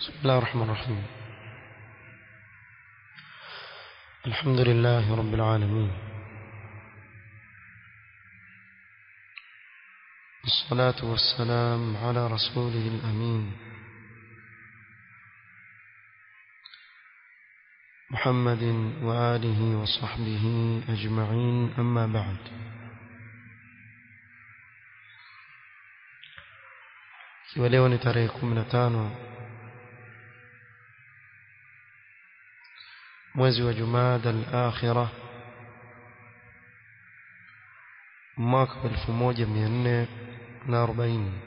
بسم الله الرحمن الرحيم الحمد لله رب العالمين الصلاة والسلام على رسوله الأمين محمد وآله وصحبه أجمعين أما بعد ikiwa leo ni tarehe kumi na tano mwezi wa jumada al-akhira mwaka wa elfu moja mia nne na arobaini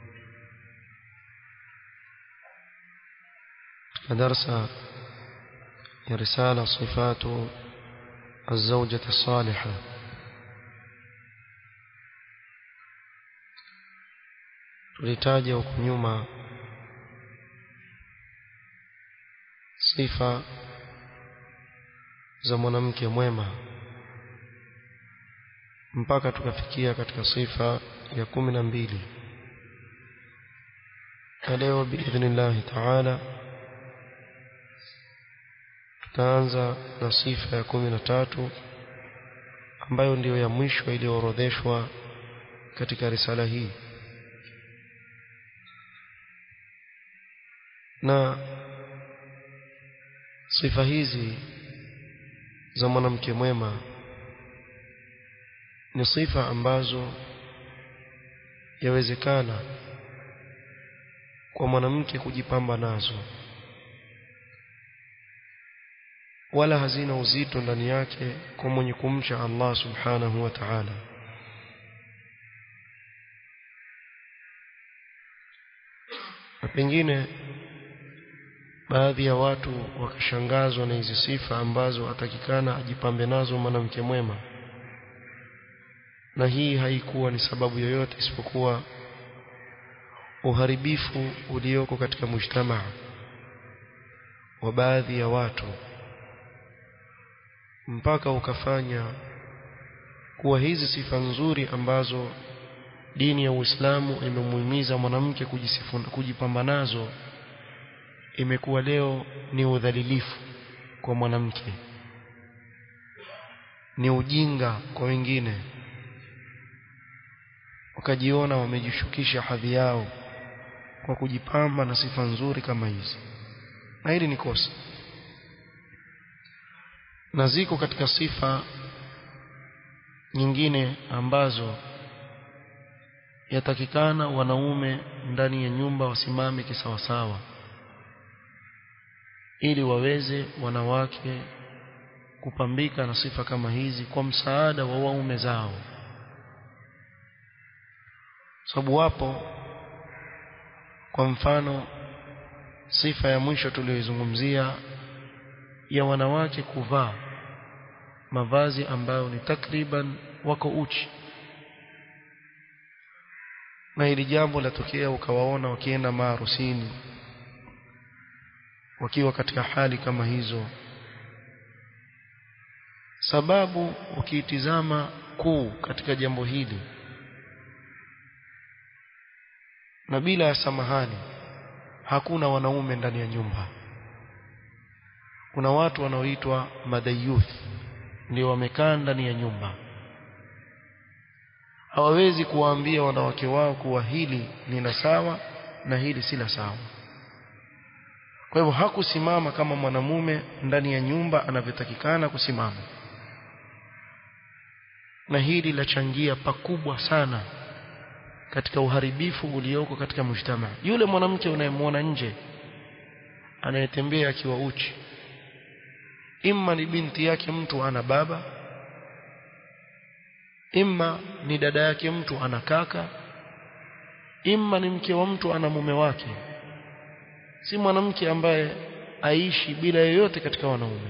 katika darsa ya risala sifatu الزوجة الصالحة tulitaja huku nyuma sifa za mwanamke mwema mpaka tukafikia katika sifa ya kumi na mbili na leo biidhnillahi taala tutaanza na sifa ya kumi na tatu ambayo ndiyo ya mwisho iliyoorodheshwa katika risala hii na sifa hizi za mwanamke mwema ni sifa ambazo yawezekana kwa mwanamke kujipamba nazo wala hazina uzito ndani yake kwa mwenye kumcha Allah subhanahu wa ta'ala na pengine baadhi ya watu wakashangazwa na hizi sifa ambazo atakikana ajipambe nazo mwanamke mwema na hii haikuwa ni sababu yoyote isipokuwa uharibifu ulioko katika mujtamaa wa baadhi ya watu mpaka ukafanya kuwa hizi sifa nzuri ambazo dini ya Uislamu imemuhimiza mwanamke kujipamba nazo imekuwa leo ni udhalilifu kwa mwanamke ni ujinga kwa wengine wakajiona wamejishukisha hadhi yao kwa kujipamba na sifa nzuri kama hizi na hili ni kosa na ziko katika sifa nyingine ambazo yatakikana wanaume ndani ya nyumba wasimame kisawasawa ili waweze wanawake kupambika na sifa kama hizi kwa msaada wa waume zao sababu wapo kwa mfano sifa ya mwisho tuliyoizungumzia ya wanawake kuvaa mavazi ambayo ni takriban wako uchi na hili jambo latokea ukawaona wakienda maharusini wakiwa katika hali kama hizo sababu ukiitizama kuu katika jambo hili na bila ya samahani hakuna wanaume ndani ya nyumba kuna watu wanaoitwa madayuth ndio wamekaa ndani ya nyumba hawawezi kuwaambia wanawake wao kuwa hili ni la sawa na hili si la sawa kwa hivyo hakusimama kama mwanamume ndani ya nyumba anavyotakikana kusimama na hili lachangia pakubwa sana katika uharibifu ulioko katika mujtamaa yule mwanamke unayemwona nje anayetembea akiwa uchi imma ni binti yake mtu ana baba imma ni dada yake mtu ana kaka imma ni mke wa mtu ana mume wake si mwanamke ambaye aishi bila yoyote katika wanaume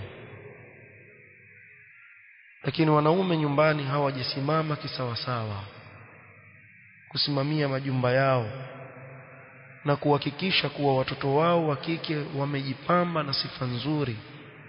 lakini wanaume nyumbani hawajasimama kisawasawa kusimamia majumba yao na kuhakikisha kuwa watoto wao wa kike wamejipamba na sifa nzuri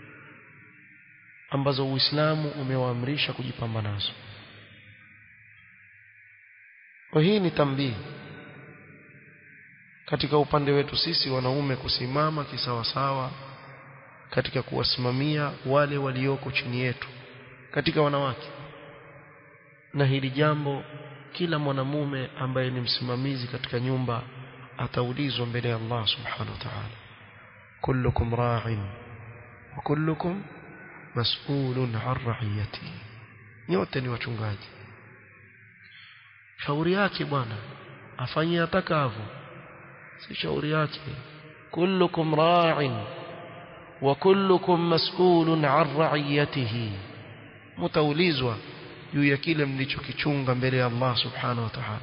ambazo Uislamu umewaamrisha kujipamba nazo. Kwa hii ni tambii katika upande wetu sisi wanaume kusimama kisawasawa katika kuwasimamia wale walioko chini yetu katika wanawake na hili jambo kila mwanamume ambaye ni msimamizi katika nyumba ataulizwa mbele ya Allah subhanahu wa ta'ala kullukum ra'in wa kullukum mas'ulun 'an ra'iyati nyote ni wachungaji shauri yake bwana afanyie atakavyo si shauri yake kullukum ra'in wa kullukum mas'ulun 'an ra'iyatihi mtaulizwa juu ya kile mlichokichunga mbele ya Allah subhanahu wa ta'ala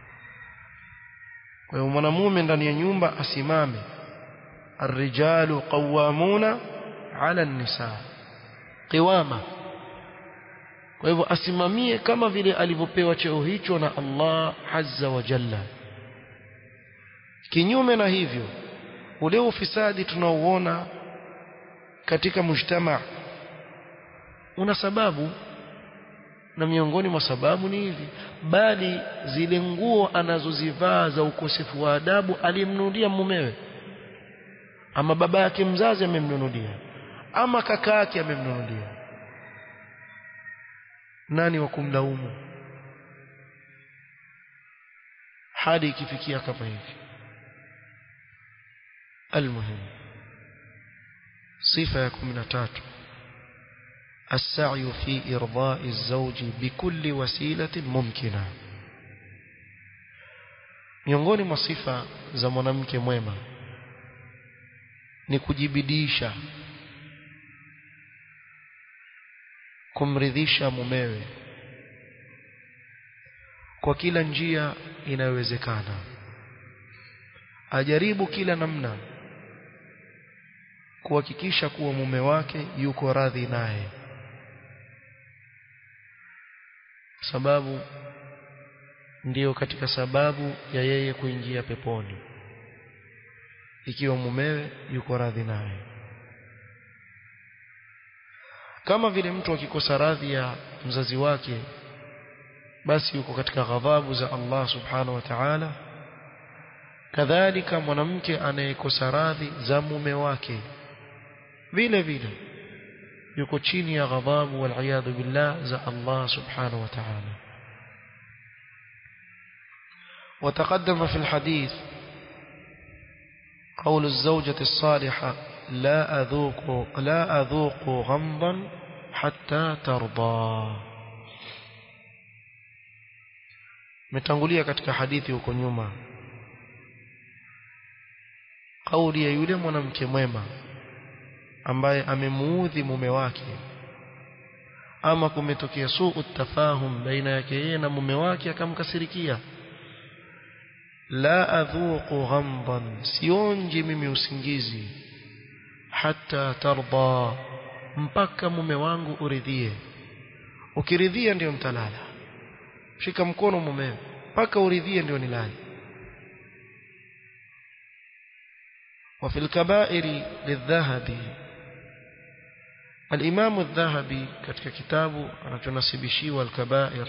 kwa hiyo mwanamume ndani ya nyumba asimame الرجال قوامون على النساء قوامه kwa hivyo asimamie kama vile alivyopewa cheo hicho na Allah azza wa jalla kinyume na hivyo ule ufisadi tunaouona katika mujtama una sababu na miongoni mwa sababu ni hivi bali zile nguo anazozivaa za ukosefu wa adabu alimnunulia mumewe ama baba yake mzazi amemnunulia ama kaka yake amemnunulia nani wa kumlaumu hadi ikifikia kama hivi almuhim sifa ya 13 السعي في إرضاء الزوج بكل وسيلة ممكنة miongoni mwa sifa za mwanamke mwema ni kujibidisha kumridhisha mumewe kwa kila njia inayowezekana ajaribu kila namna kuhakikisha kuwa mume wake yuko radhi naye sababu ndiyo katika sababu ya yeye kuingia peponi ikiwa mumewe yuko radhi naye kama vile mtu akikosa radhi ya mzazi wake basi yuko katika ghadhabu za Allah subhanahu wa ta'ala kadhalika mwanamke anayekosa radhi za mume wake vile vile yuko chini ya ghadhabu wal billah za Allah subhanahu wa ta'ala وتقدم في الحديث قول الزوجة الصالحة لا أذوق لا أذوق غمضا حتى ترضى متangulia katika hadithi huko nyuma kauli ya yule mwanamke mwema ambaye amemuudhi mume wake ama kumetokea suu tafahum baina yake yeye na mume wake akamkasirikia la adhuqu ghamdan sionji mimi usingizi hata tarda mpaka mume wangu uridhie ukiridhia ndio mtalala shika mkono mumewe mpaka uridhie ndio nilale وفي الكبائر للذهبي الإمام الذهبي katika kitabu anachonasibishiwa al-kabair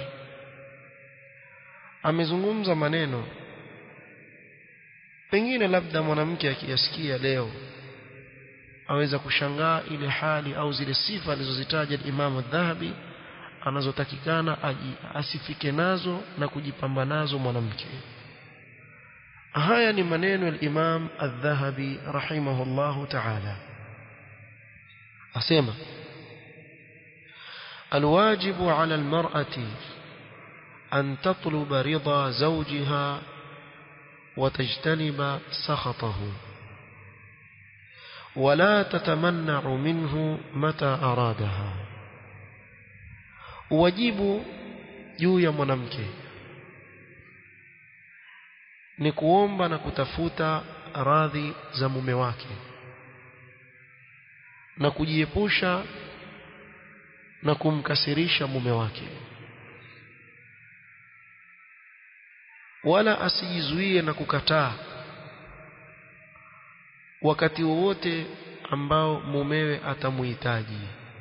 amezungumza maneno pengine labda mwanamke akiyasikia leo aweza kushangaa ile hali au zile sifa alizozitaja Imam Adh-Dhahabi anazotakikana asifike nazo na kujipamba nazo mwanamke haya ni maneno ya Imam Adh-Dhahabi rahimahullahu ta'ala asema الواجب على المرأة أن تطلب رضا زوجها وتجتنب سخطه ولا تتمنع منه متى أرادها wajibu juu ya mwanamke ni kuomba na kutafuta radhi za mume wake na kujiepusha na kumkasirisha mume wake wala asijizuie na kukataa wakati wowote ambao mumewe atamuhitaji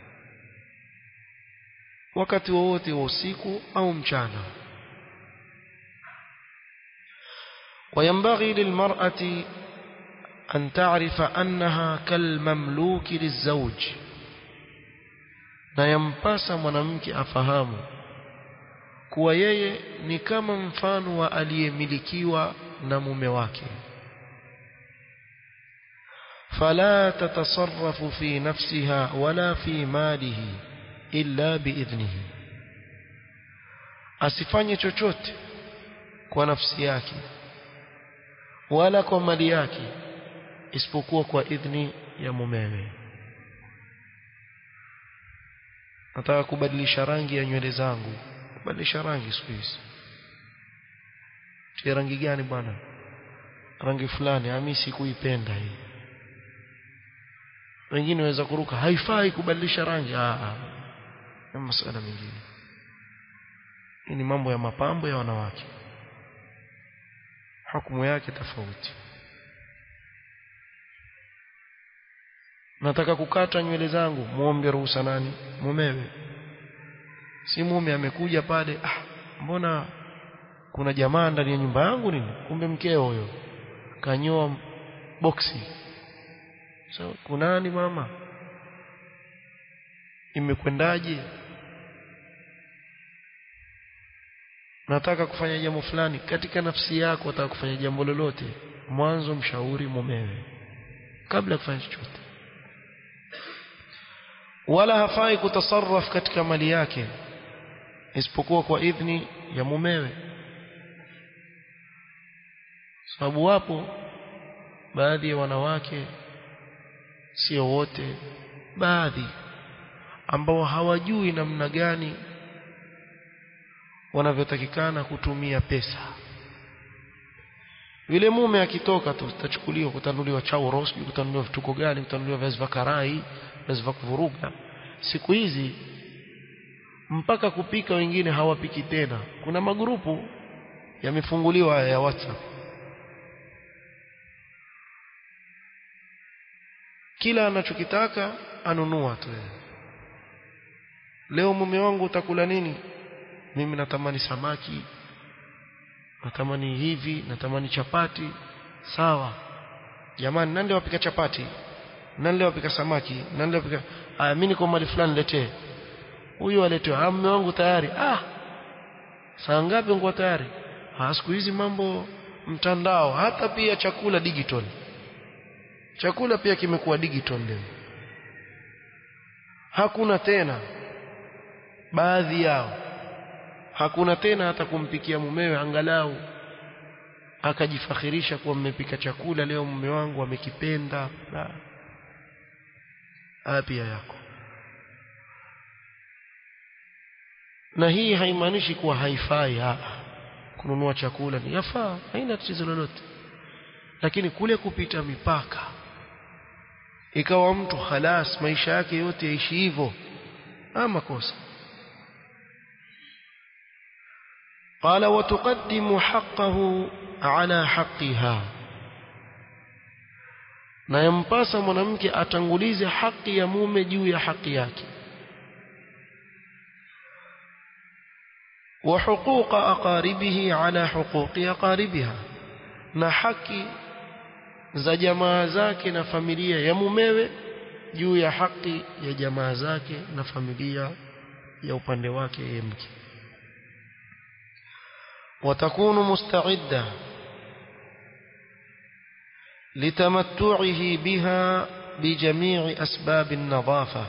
wakati wowote wa usiku au mchana وينبغي للمرأة أن تعرف أنها كالمملوك للزوج na yampasa mwanamke afahamu kuwa yeye ni kama mfano wa aliyemilikiwa na mume wake fala tatasarrafu fi nafsiha wala fi malihi illa biidhnihi asifanye chochote kwa nafsi yake wala kwa mali yake isipokuwa kwa idhni ya mumewe nataka kubadilisha rangi ya nywele zangu kubadilisha rangi siku hizi tia rangi gani bwana rangi fulani ami sikuipenda hii wengine waweza kuruka haifai kubadilisha rangi ah na masuala mengine hii ni mambo ya mapambo ya wanawake hukumu yake tofauti nataka kukata nywele zangu muombe ruhusa nani mumewe si mume amekuja pale ah mbona kuna jamaa ndani ya nyumba yangu nini kumbe mkeo huyo kanyoa boksi so kunani mama imekwendaje nataka kufanya jambo fulani katika nafsi yako nataka kufanya jambo lolote mwanzo mshauri mumewe kabla ya kufanya chochote wala hafai kutasarraf katika mali yake isipokuwa kwa idhni ya mumewe sababu wapo baadhi ya wanawake sio wote baadhi ambao hawajui namna gani wanavyotakikana kutumia pesa yule mume akitoka tu tachukuliwa kutanuliwa chauro sijui kutanuliwa vituko gani kutanuliwa viazi vya karai viazi vya kuvuruga siku hizi mpaka kupika wengine hawapiki tena kuna magrupu yamefunguliwa ya WhatsApp kila anachokitaka anunua tu leo mume wangu utakula nini mimi natamani samaki natamani hivi natamani chapati sawa jamani nani wapika chapati nani leo wapika samaki nani leo wapika ah mimi niko mali fulani letee huyu aletewa ah mume wangu tayari ah saa ngapi ngo tayari ah siku hizi mambo mtandao hata pia chakula digital chakula pia kimekuwa digital leo hakuna tena baadhi yao hakuna tena hata kumpikia mumewe angalau akajifakhirisha kuwa mmepika chakula leo mume wangu amekipenda la pia yako na hii haimaanishi kuwa haifai ha. kununua chakula ni yafaa haina tatizo lolote lakini kule kupita mipaka ikawa mtu halas maisha yake yote yaishi hivyo ama kosa قال وتقدم حقه على حقها na yampasa mwanamke atangulize haki ya mume juu ya haki yake wa huquqa aqaribihi ala huquqi aqaribiha na haki za jamaa zake na familia ya mumewe juu ya haki ya jamaa zake na familia ya upande wake yeye mke وتكون مستعدة لتمتعه بها بجميع أسباب النظافة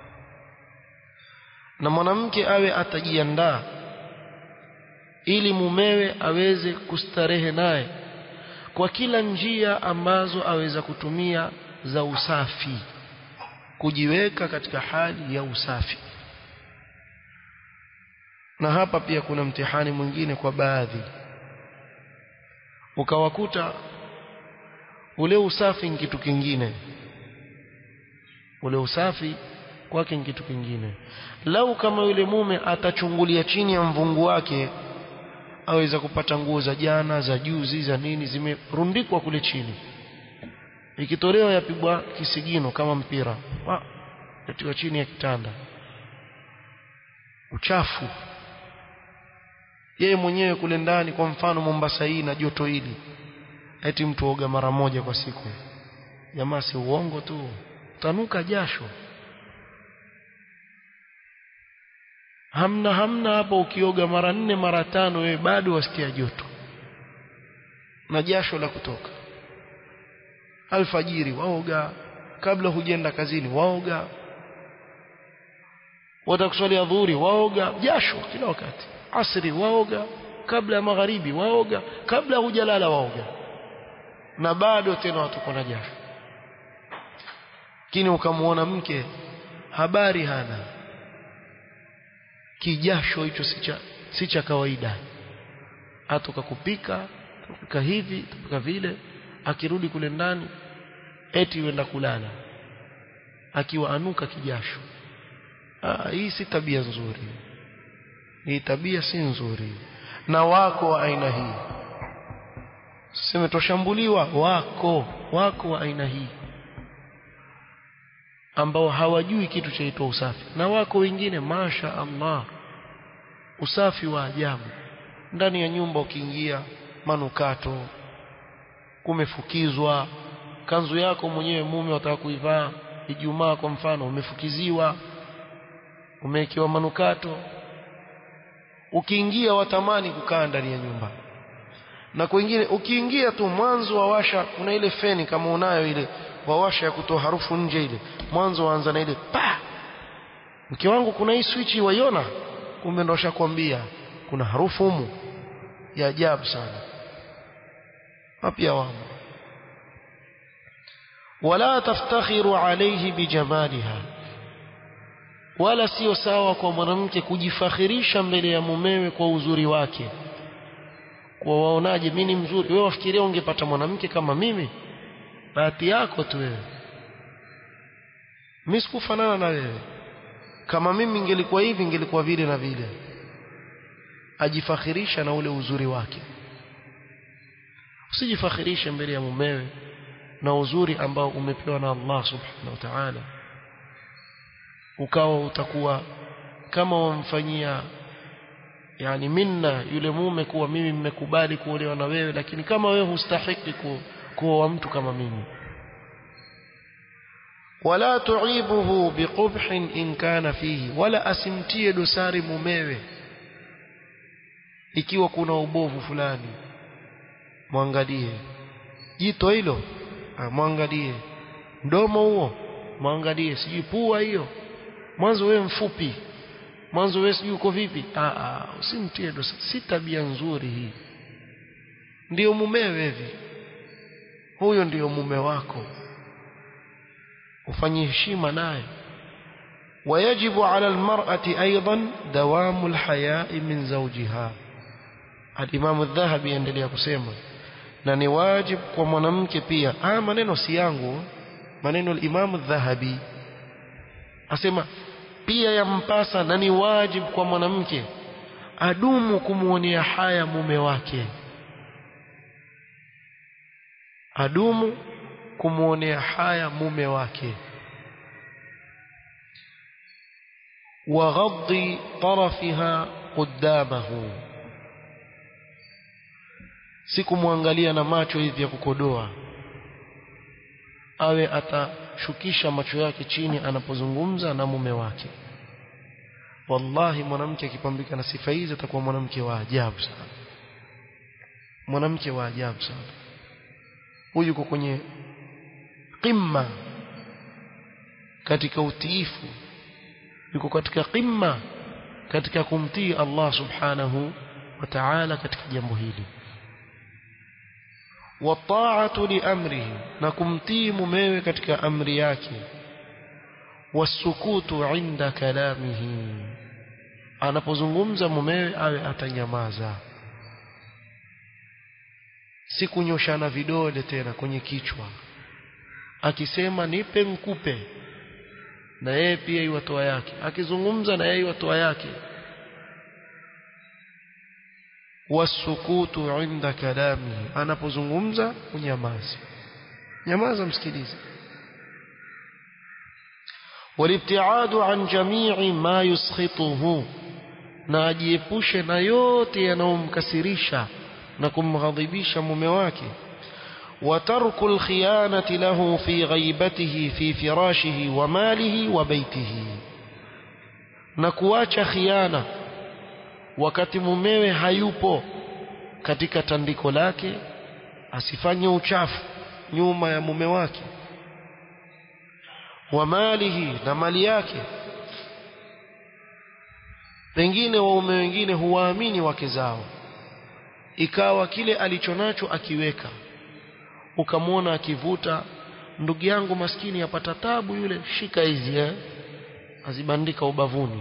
na mwanamke awe atajiandaa ili mumewe aweze kustarehe naye kwa kila njia ambazo aweza kutumia za usafi kujiweka katika hali ya usafi na hapa pia kuna mtihani mwingine kwa baadhi ukawakuta ule usafi ni kitu kingine ule usafi kwake ni kitu kingine lau kama yule mume atachungulia chini ya mvungu wake aweza kupata nguo za jana za juzi za nini zimerundikwa kule chini ikitolewa yapigwa kisigino kama mpira yatiwa chini ya kitanda uchafu yeye mwenyewe kule ndani kwa mfano Mombasa hii na joto hili eti mtu oga mara moja kwa siku jamaa si uongo tu tanuka jasho hamna hamna hapo ukioga mara nne mara tano wewe bado wasikia joto na jasho la kutoka alfajiri waoga kabla hujenda kazini waoga watakuswali adhuhuri waoga jasho kila wakati asri waoga kabla ya magharibi waoga kabla hujalala waoga na bado tena watuko na jasho lakini ukamwona mke habari hana kijasho hicho si cha si cha kawaida atoka kupika kupika hivi kupika vile akirudi kule ndani eti yuenda kulala akiwa anuka kijasho ah, hii si tabia nzuri hii tabia si nzuri na wako wa aina hii sema toshambuliwa wako wako wa aina hii ambao hawajui kitu chaitwa usafi na wako wengine masha Allah usafi wa ajabu ndani ya nyumba ukiingia manukato kumefukizwa kanzu yako mwenyewe mume wataka kuivaa Ijumaa kwa mfano umefukiziwa umewekewa manukato ukiingia watamani kukaa ndani ya nyumba na kwingine ukiingia tu mwanzo wawasha kuna ile feni kama unayo ile wawasha ya kutoa harufu nje ile mwanzo waanza na ile pa mke wangu kuna hii switch waiona kumbe ndo shakwambia kuna harufu humu ya ajabu sana mapya wamo wala taftakhiru alayhi bijamaliha wala sio sawa kwa mwanamke kujifakhirisha mbele ya mumewe kwa uzuri wake kwa waonaje mimi ni mzuri wewe wafikiria ungepata mwanamke kama mimi bahati yako tu wewe mimi sikufanana na wewe kama mimi ingelikuwa hivi ingelikuwa vile na vile ajifakhirisha na ule uzuri wake usijifakhirishe mbele ya mumewe na uzuri ambao umepewa na Allah subhanahu wa ta'ala ukawa utakuwa kama wamfanyia yani minna yule mume kuwa mimi mmekubali kuolewa na wewe lakini kama wewe hustahiki ku, kuoa mtu kama mimi wala tuibuhu biqubhin in kana fihi wala asimtie dosari mumewe ikiwa kuna ubovu fulani mwangalie jito hilo mwangalie mdomo huo mwangalie sijui pua hiyo mwanzo wewe mfupi mwanzo wewe sijui uko vipi ah ah usimtie dosari si tabia nzuri hii ndiyo mumewe hivi huyo ndiyo mume wako ufanye heshima naye ويجب على المرأة أيضا دوام الحياء من زوجها الإمام الذهبي يندلي kusema na ni wajib kwa mwanamke pia ah maneno si yangu maneno al-Imam al-Dhahabi asema pia yampasa na ni wajib kwa mwanamke adumu kumuonea haya mume wake adumu kumuonea haya mume wake وغض طرفها قدامه sikumwangalia na macho hivi ya kukodoa awe atashukisha macho yake chini anapozungumza na mume wake wallahi mwanamke akipambika na sifa hizi atakuwa mwanamke wa ajabu sana mwanamke wa ajabu sana huyu yuko kwenye qimma katika utiifu yuko katika qimma katika kumtii Allah subhanahu wa ta'ala katika jambo hili والطاعه لامره نكمتي mumewe katika amri yake wasukutu inda kalamihi anapozungumza mumewe awe atanyamaza si kunyoshana vidole tena kwenye kichwa akisema nipe nkupe na yeye pia iwatoa yake akizungumza na yeye iwatoa yake wasukutu inda kalamihi anapozungumza unyamazi nyamaza msikilize والابتعاد عن جميع ما يسخطه na ajiepushe na yote yanayomkasirisha na kumghadhibisha mume wake وترك الخيانة له في غيبته في فراشه وماله وبيته نكواcha khiana wakati mumewe hayupo katika tandiko lake asifanye uchafu nyuma ya mume wake wa malihi na mali yake pengine waume wengine huwaamini wake zao ikawa kile alichonacho akiweka ukamwona akivuta ndugu yangu maskini apata tabu yule shika hizi eh azibandika ubavuni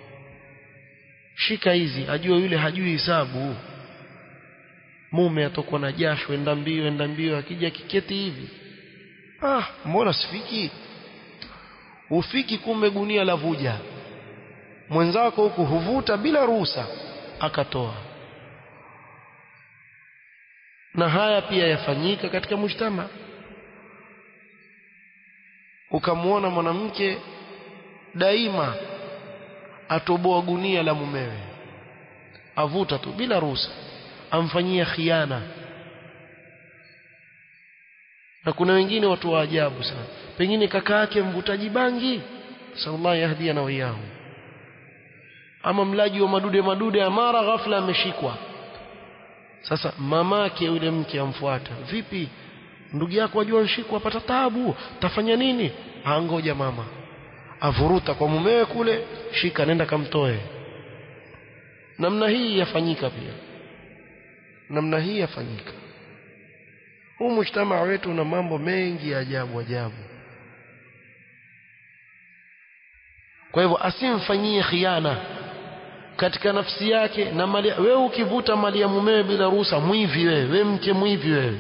shika hizi ajue yule hajui hisabu mume atokwa na jasho enda mbio enda mbio akija kiketi hivi ah mbona sifiki ufiki kumbe gunia la vuja mwenzako huku huvuta bila ruhusa akatoa na haya pia yafanyika katika mujtama ukamwona mwanamke daima atoboa gunia la mumewe avuta tu bila ruhusa amfanyia khiana na kuna wengine watu wa ajabu sana pengine kaka yake mvutaji bangi sallallahu yahdiana wa iyahu ama mlaji wa madude madude amara ghafla ameshikwa sasa mamake yule mke amfuata vipi ndugu yako ajua nshikwa apata tabu tafanya nini angoja mama avuruta kwa mumewe kule shika nenda kamtoe namna hii yafanyika pia namna hii yafanyika huu mujtamaa wetu una mambo mengi ya ajabu ajabu kwa hivyo asimfanyie khiana katika nafsi yake na mali wewe ukivuta mali ya mumewe bila ruhusa mwivi wewe wewe mke mwivi wewe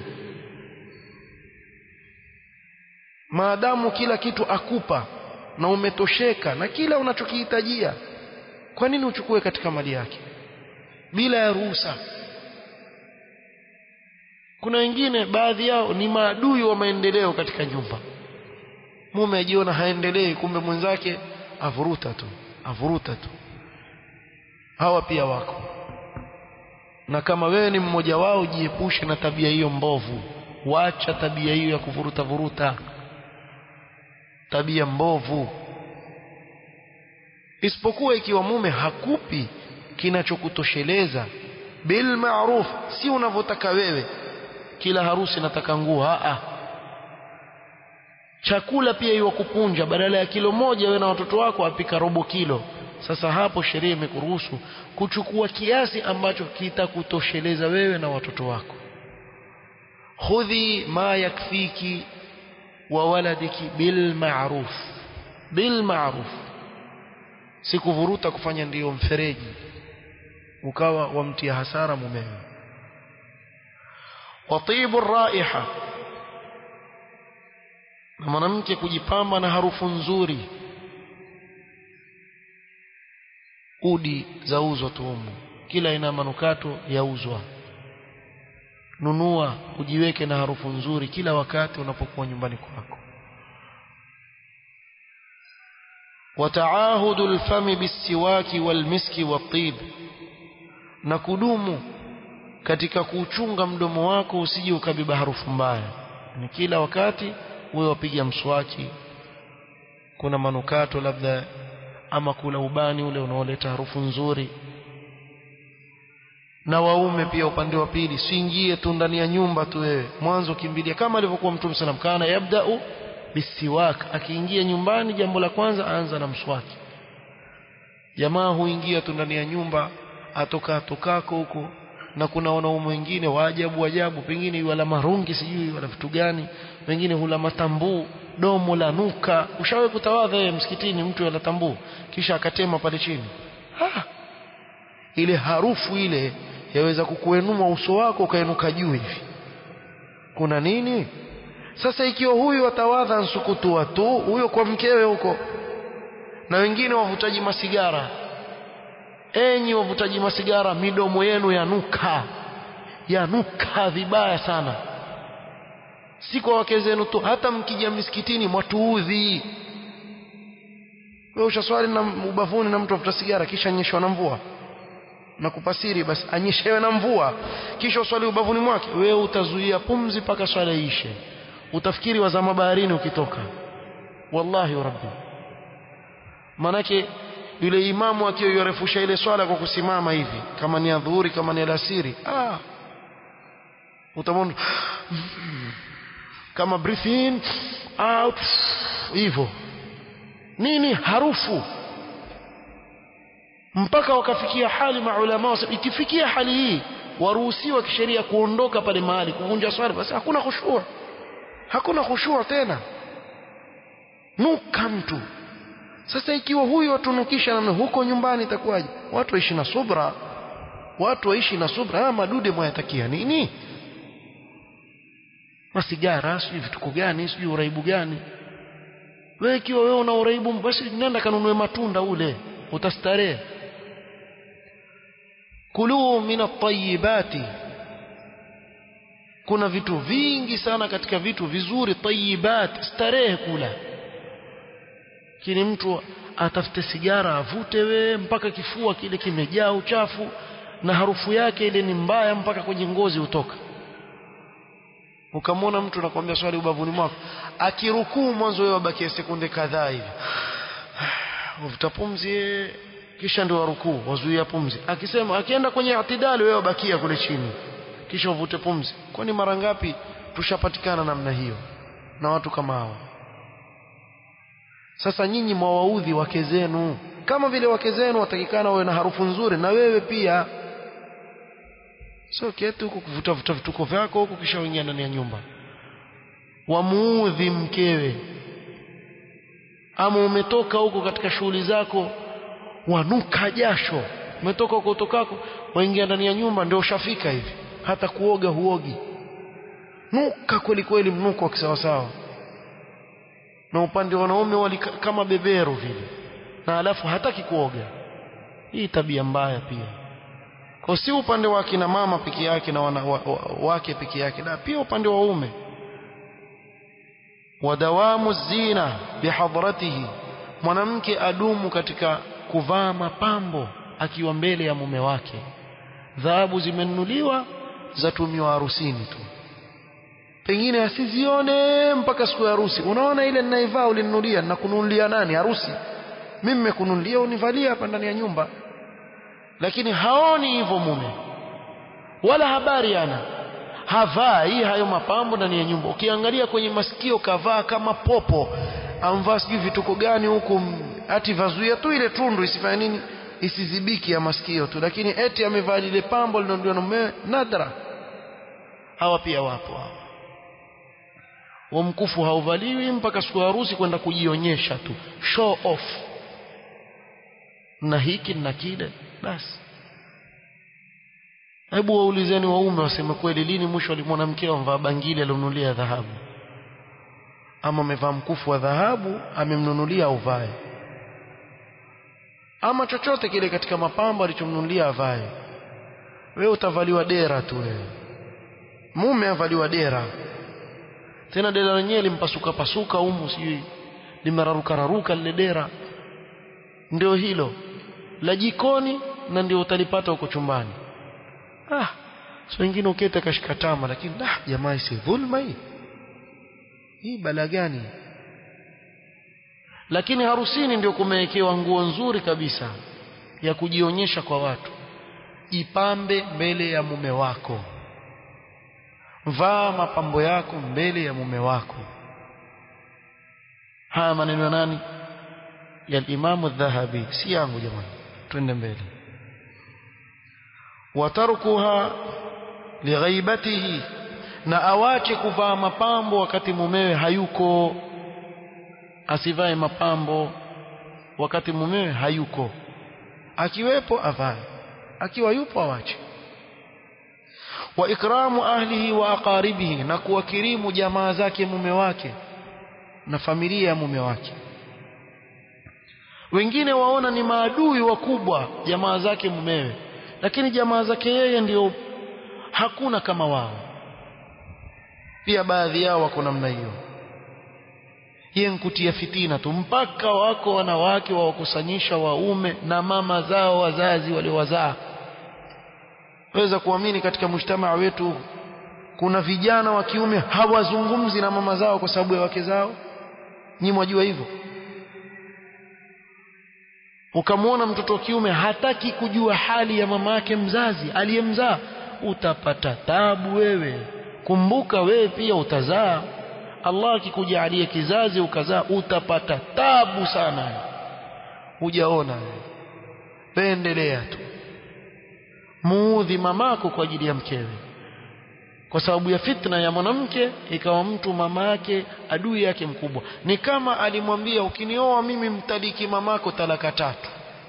maadamu kila kitu akupa na umetosheka na kila unachokihitajia kwa nini uchukue katika mali yake bila ya ruhusa kuna wengine baadhi yao ni maadui wa maendeleo katika nyumba mume ajiona haendelei kumbe mwenzake avuruta tu avuruta tu hawa pia wako na kama wewe ni mmoja wao jiepushe na tabia hiyo mbovu wacha tabia hiyo ya kuvuruta vuruta tabia mbovu isipokuwa ikiwa mume hakupi kinachokutosheleza bil ma'ruf si unavyotaka wewe kila harusi nataka nguo a chakula pia iwa kupunja badala ya kilo moja wewe na watoto wako apika robo kilo sasa hapo sheria imekuruhusu kuchukua kiasi ambacho kitakutosheleza wewe na watoto wako khudhi ma yakfiki wa waladiki bil ma'ruf bil ma'ruf sikuvuruta kufanya ndiyo mfereji ukawa wamtia hasara mumewe watibu raiha na mwanamke kujipamba na harufu nzuri udi zauzwa tuumu kila aina manukato yauzwa nunua ujiweke na harufu nzuri kila wakati unapokuwa nyumbani kwako وتعاهد الفم بالسواك والمسك والطيب na kudumu katika kuuchunga mdomo wako usije ukabeba harufu mbaya ni kila wakati wewe wapiga mswaki kuna manukato labda ama kula ubani ule unaoleta harufu nzuri na waume pia upande wa pili siingie tu ndani ya nyumba tu wewe mwanzo kimbilia kama alivyokuwa mtume sallam kana yabda'u bisiwak akiingia nyumbani jambo la kwanza aanza na mswaki jamaa huingia tu ndani ya nyumba atoka tokako huko na kuna wanaume wengine wa ajabu ajabu pengine wala marungi sijui wala vitu gani wengine hula matambuu domo la nuka ushawahi kutawadha yeye msikitini mtu ala tambuu kisha akatema pale chini ah ile harufu ile yaweza kukuenua uso wako ukainuka juu hivi kuna nini sasa ikiwa huyu atawadha nsukutua tu huyo kwa mkewe huko na wengine wavutaji masigara enyi wavutaji masigara midomo yenu yanuka yanuka vibaya sana si kwa wake zenu tu hata mkija misikitini mwatuudhi wewe ushaswali na ubavuni na mtu afuta sigara kisha nyeshwa na mvua na kupasiri basi anyeshewe na mvua kisha uswali ubavuni mwake wewe utazuia pumzi mpaka swala iishe utafikiri wazama baharini ukitoka wallahi rabbi manake yule imamu akiyorefusha ile swala kwa kusimama hivi kama ni adhuhuri kama ni alasiri ah utamwona kama breathe in out hivyo nini harufu mpaka wakafikia hali maulama wasema ikifikia hali hii waruhusiwa kisheria kuondoka pale mahali kuvunja swala basi hakuna khushua hakuna khushua tena nuka mtu sasa ikiwa huyu watunukisha namna huko nyumbani itakuwaje watu waishi na subra watu waishi na subra haya madude mwayatakia nini masigara sijui vituko gani sijui uraibu gani wewe ikiwa wewe una uraibu basi nenda kanunue matunda ule utastarehe kulu min at-tayyibati kuna vitu vingi sana katika vitu vizuri tayyibat starehe kula kini mtu atafute sigara avute we mpaka kifua kile kimejaa uchafu na harufu yake ile ni mbaya mpaka kwenye ngozi hutoka ukamwona mtu nakwambia swali ubavuni mwako akirukuu mwanzo wewe wabakia sekunde kadhaa hivi uvuta pumzi kisha ndio warukuu wazuia pumzi akisema akienda kwenye atidali wewe wabakia kule chini kisha uvute pumzi kwani mara ngapi tushapatikana namna hiyo na watu kama hao sasa nyinyi mwawaudhi wake zenu kama vile wake zenu watakikana wawe na harufu nzuri na wewe pia sio keti huku kuvuta vuta vituko vyako huku kisha uingia ndani ya nyumba wamuudhi mkewe ama umetoka huko katika shughuli zako wanuka jasho umetoka huko utokako waingia ndani ya nyumba ndio ushafika hivi hata kuoga huogi nuka kweli kweli mnuko wa kisawasawa na upande wa wanaume wali kama beberu vile na alafu hataki kuoga hii tabia mbaya pia kwa si upande wa kina mama peke yake na wana, wa, wa, wake peke yake na pia upande wa ume wadawamu zina bihadratihi mwanamke adumu katika kuvaa mapambo akiwa mbele ya mume wake dhahabu zimenunuliwa zatumiwa harusini tu pengine asizione mpaka siku ya harusi unaona ile ninaivaa ulininunulia nakununulia nani harusi mimi nimekununulia univalia hapa ndani ya nyumba lakini haoni hivyo mume wala habari ana havai hayo mapambo ndani ya nyumba ukiangalia kwenye masikio kavaa kama popo amvaa sijui vituko gani huku ati vazuia tu ile tundu isifanye nini isizibiki ya masikio tu lakini eti amevaa lile pambo linaondolewa na mume nadra hawa pia wapo hawa wa mkufu hauvaliwi mpaka siku ya harusi kwenda kujionyesha tu show off na hiki na kile basi hebu waulizeni waume waseme kweli lini mwisho alimwona mkeo amvaa bangili alionunulia dhahabu ama amevaa mkufu wa dhahabu amemnunulia auvae ama chochote kile katika mapambo alichomnunulia avae wewe utavaliwa dera tu wewe mume avaliwa dera tena dera lenyewe limpasuka pasuka humu sijui limeraruka raruka lile dera ndio hilo la jikoni na ndio utalipata huko chumbani ah so wengine ukete kashika tama lakini ah jamaa si dhulma hii hii bala gani lakini harusini ndio kumewekewa nguo nzuri kabisa ya kujionyesha kwa watu jipambe mbele ya mume wako vaa mapambo yako mbele ya mume wako haya maneno ya nani ya Imam Dhahabi si yangu jamani twende mbele watarkuha lighaibatihi na awache kuvaa mapambo wakati mumewe hayuko asivae mapambo wakati mumewe hayuko akiwepo avae akiwa yupo awache wa ikramu ahlihi wa aqaribihi na kuwakirimu jamaa zake mume wake na familia ya mume wake wengine waona ni maadui wakubwa jamaa zake mumewe lakini jamaa zake yeye ndio hakuna kama wao pia baadhi yao wako namna hiyo yeye nkutia fitina tu mpaka wako wanawake wawakusanyisha waume na mama zao wazazi waliowazaa waweza kuamini katika mujtamaa wetu kuna vijana wa kiume hawazungumzi na mama zao kwa sababu ya wake zao nyi mwajua hivyo ukamwona mtoto wa kiume hataki kujua hali ya mama yake mzazi aliyemzaa utapata tabu wewe kumbuka wewe pia utazaa Allah akikujalia kizazi ukazaa utapata tabu sana hujaona wewe pendelea tu muudhi mamako kwa ajili ya mkewe kwa sababu ya fitna ya mwanamke ikawa mtu mama yake adui yake mkubwa ni kama alimwambia ukinioa mimi mtaliki mamako talaka tatu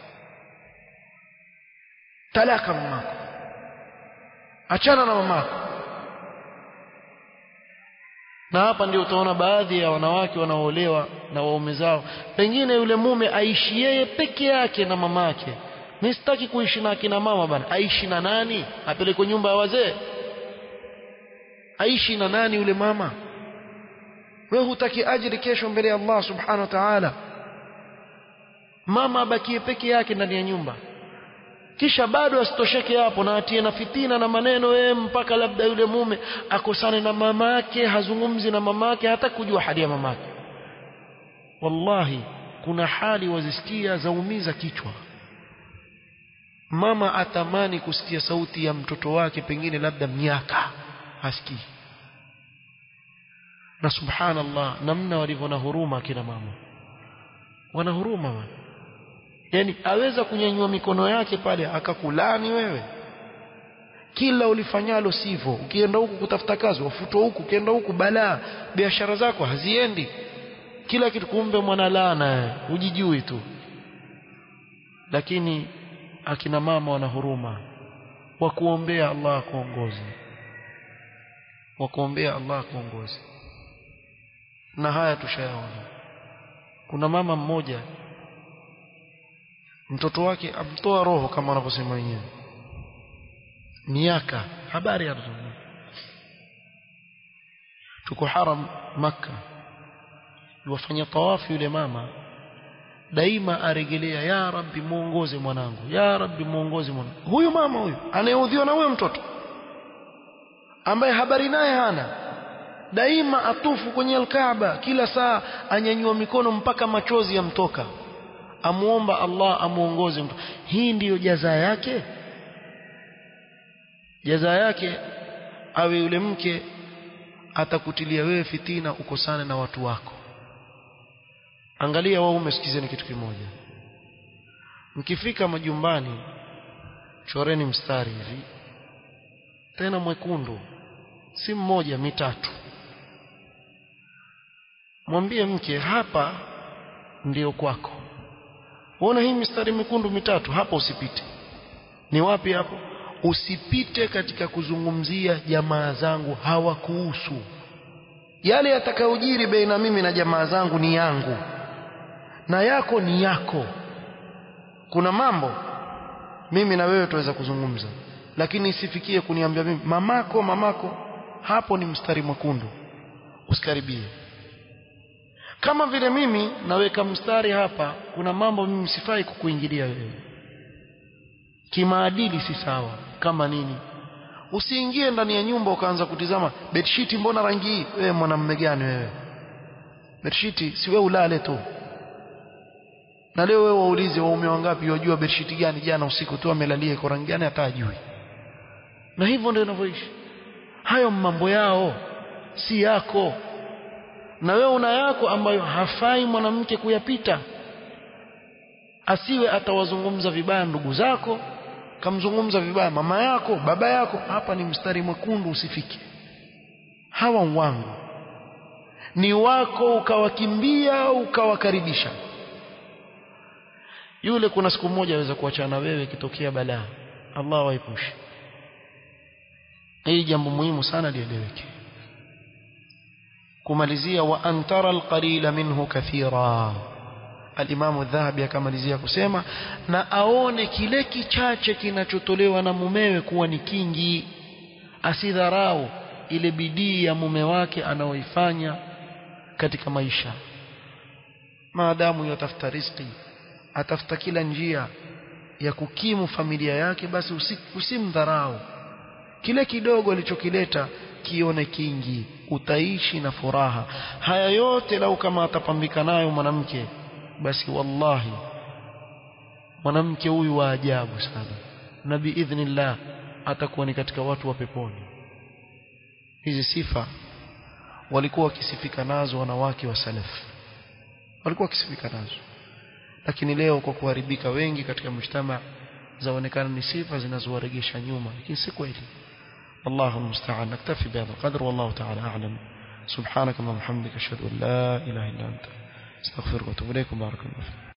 talaka mamako achana na mamako na hapa ndio utaona baadhi ya wanawake wanaoolewa na waume zao pengine yule mume aishi yeye peke yake na mamake mimi sitaki kuishi na akina mama bana aishi na nani apelekwe nyumba ya wazee aishi na nani yule mama wewe hutaki ajiri kesho mbele ya Allah subhanahu wa ta'ala mama abakie peke yake ndani ya nyumba kisha bado asitosheke hapo na atie na fitina na maneno yeye mpaka labda yule mume akosane na mamake hazungumzi na mamake hata kujua hali ya mamake wallahi kuna hali wazisikia zaumiza kichwa mama atamani kusikia sauti ya mtoto wake pengine labda miaka hasikii na subhanallah namna walivyo na huruma kina mama wana huruma wana yani aweza kunyanyua mikono yake pale akakulani wewe kila ulifanyalo sivyo ukienda huku kutafuta kazi wafutwa huku ukienda huku balaa biashara zako haziendi kila kitu kumbe mwana laana hujijui tu lakini akina mama wana huruma wa kuombea Allah akuongoze wa kuombea Allah akuongoze na haya tushayaona kuna mama mmoja mtoto wake amtoa roho kama wanavyosema wenyewe miaka habari ya mtoto tuko haram makka yuwafanya tawafu yule mama daima aregelea ya rabbi muongoze mwanangu ya rabbi muongoze mwanangu huyu mama huyu anayeudhiwa na huyo mtoto ambaye habari naye hana daima atufu kwenye alkaaba kila saa anyanyua mikono mpaka machozi yamtoka amuomba Allah amuongoze mtu hii ndiyo jaza yake jaza yake awe yule mke atakutilia wewe fitina ukosane na watu wako angalia waume sikizeni kitu kimoja mkifika majumbani choreni mstari hivi tena mwekundu si mmoja mitatu mwambie mke hapa ndiyo kwako Uona hii mistari mekundu mitatu hapa usipite. Ni wapi hapo? Usipite katika kuzungumzia jamaa zangu hawakuhusu. Yale yatakayojiri baina mimi na jamaa zangu ni yangu. Na yako ni yako. Kuna mambo mimi na wewe tuweza kuzungumza. Lakini isifikie kuniambia mimi mamako mamako hapo ni mstari mwekundu. Usikaribie kama vile mimi naweka mstari hapa kuna mambo mimi sifai kukuingilia wewe kimaadili si sawa kama nini usiingie ndani ya nyumba ukaanza kutizama bedsheet mbona rangi hii wewe mwanamume gani wewe bedsheet si wewe ulale tu na leo wewe waulize waume wangapi wajua bedsheet gani jana usiku tu amelalia iko rangi gani hata ajui na hivyo ndio inavyoishi hayo mambo yao si yako na wewe una yako ambayo hafai mwanamke kuyapita asiwe atawazungumza vibaya ndugu zako kamzungumza vibaya mama yako baba yako hapa ni mstari mwekundu usifike hawa wangu ni wako ukawakimbia ukawakaribisha yule kuna siku moja aweza kuachana wewe ikitokea balaa Allah waepushe hii jambo muhimu sana lieleweke kumalizia wa antara alqalila minhu kathira alimamu dhahabi akamalizia kusema na aone kile kichache kinachotolewa na mumewe kuwa ni kingi asidharau ile bidii ya mume wake anaoifanya katika maisha maadamu yatafuta riziki atafuta kila njia ya kukimu familia yake basi usimdharau kile kidogo alichokileta kione kingi utaishi na furaha haya yote lau kama atapambika nayo mwanamke basi wallahi mwanamke huyu wa ajabu sana na biidhnillah atakuwa ni katika watu wa peponi hizi sifa walikuwa wakisifika nazo wanawake wa salaf walikuwa wakisifika nazo lakini leo kwa kuharibika wengi katika mshtama zaonekana ni sifa zinazowaregesha nyuma lakini si kweli والله المستعان نكتفي بهذا القدر والله تعالى أعلم سبحانك اللهم وبحمدك أشهد أن لا إله إلا أنت استغفرك واتوب إليك بارك الله فيك